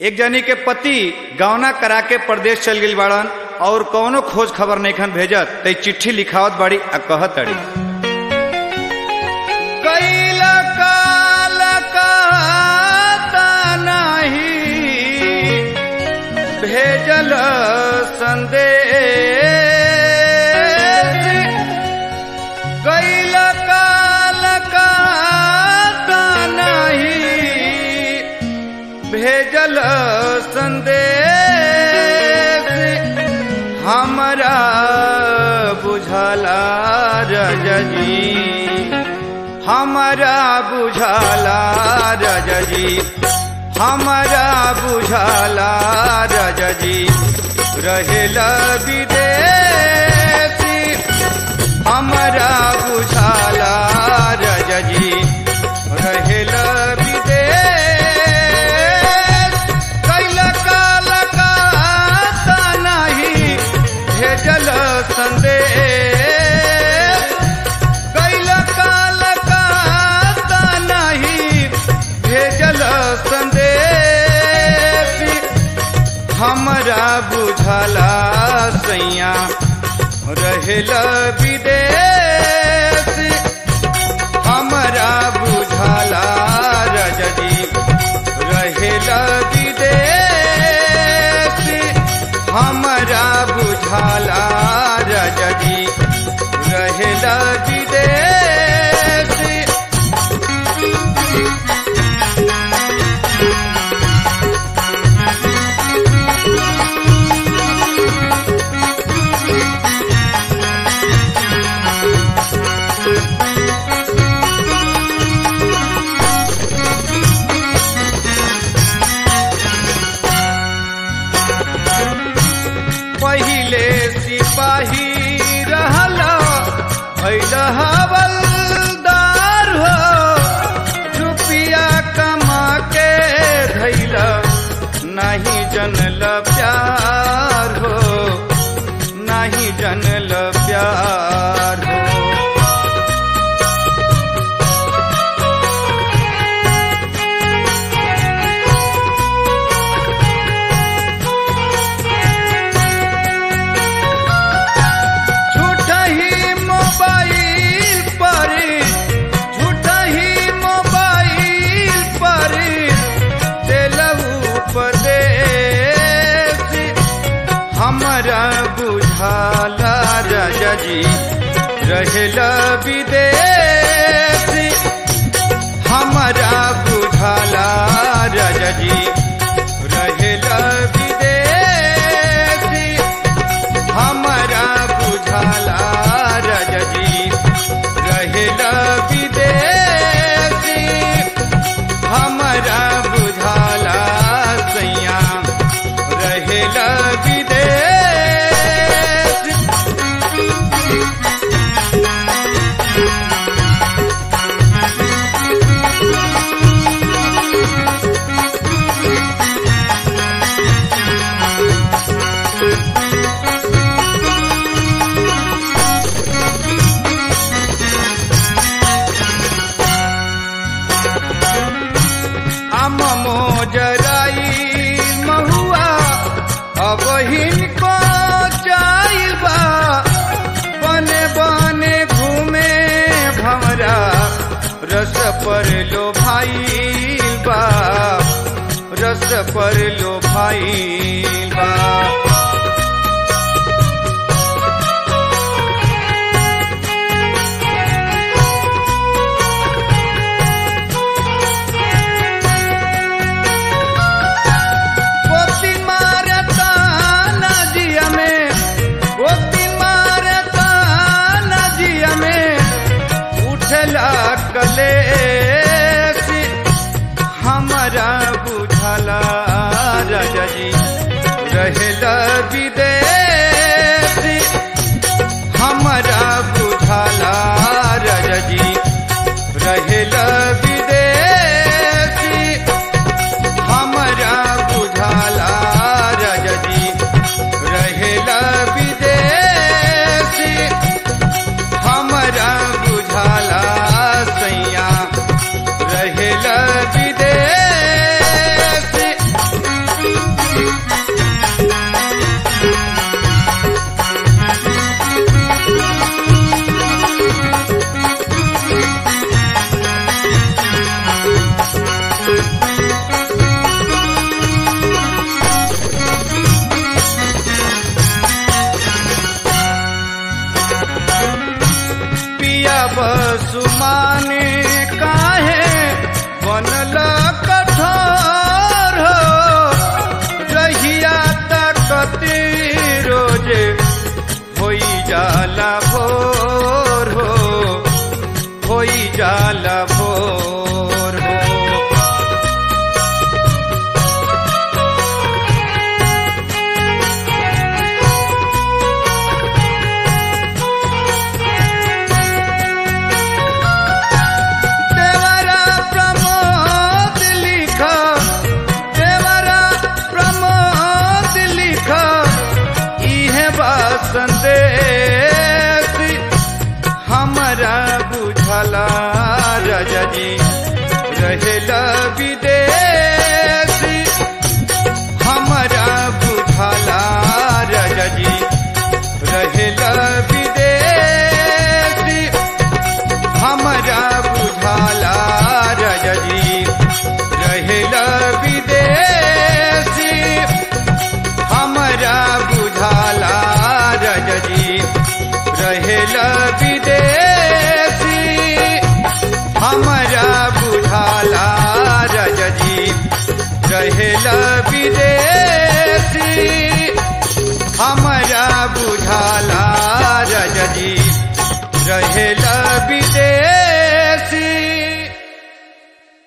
एक जनी के पति गौना करा के प्रदेश चल गई बाड़न और कौनो खोज खबर नहीं भेजत त चिट्ठी लिखावत बाड़ी आ कहत अड़ी कैला काल कहता नहीं भेजल संदेश कैला काल कहता नहीं भेजल संदेश हमरा बुझला रजनी हमरा बुझला रजनी हमरा बुझला रजनी रहेला विदेशी हमरा बुझला रजनी रहेला विदेश कैला काल कहता नहीं भेजल संदेश कैला काल कहता नहीं भेजल संदेश हमरा बुझला सैया रहेला विदेश हमरा बुझला रजनी रहेला विदेश हमरा बुझला रजनी रहेला विदेश पहिले सिपाही रहला भैल हवलदार हो रुपया कमा के धैल नहीं जनल प्यार हो नहीं जनल प्यार हो झूठा ही मोबाइल पर झूठा ही मोबाइल पर दिलहू उपदेश हमरा बुझाला रजजी रहेला विदेश हमरा बुझाला रजजी रहेला विदेश हमरा बुझला रजनी रहेला विदेशी हमरा बुझला सैया रहेला विदेश आम मोजराई महुआ अब हिनको जाइल बा बने बने घूमे भमरा रस पर लो भाई बा रस पर लो भाई बा गोती मारता नदिया में गोती मारता नदिया में उठला कलेश हमरा बुझला रजनी रहेला विदेश हमरा बुझला रजनी रहेला विदेश हमरा बुझला रजनी रहेला विदेशी हमरा बुझला सैया रहेला विदेशी रहेला विदेश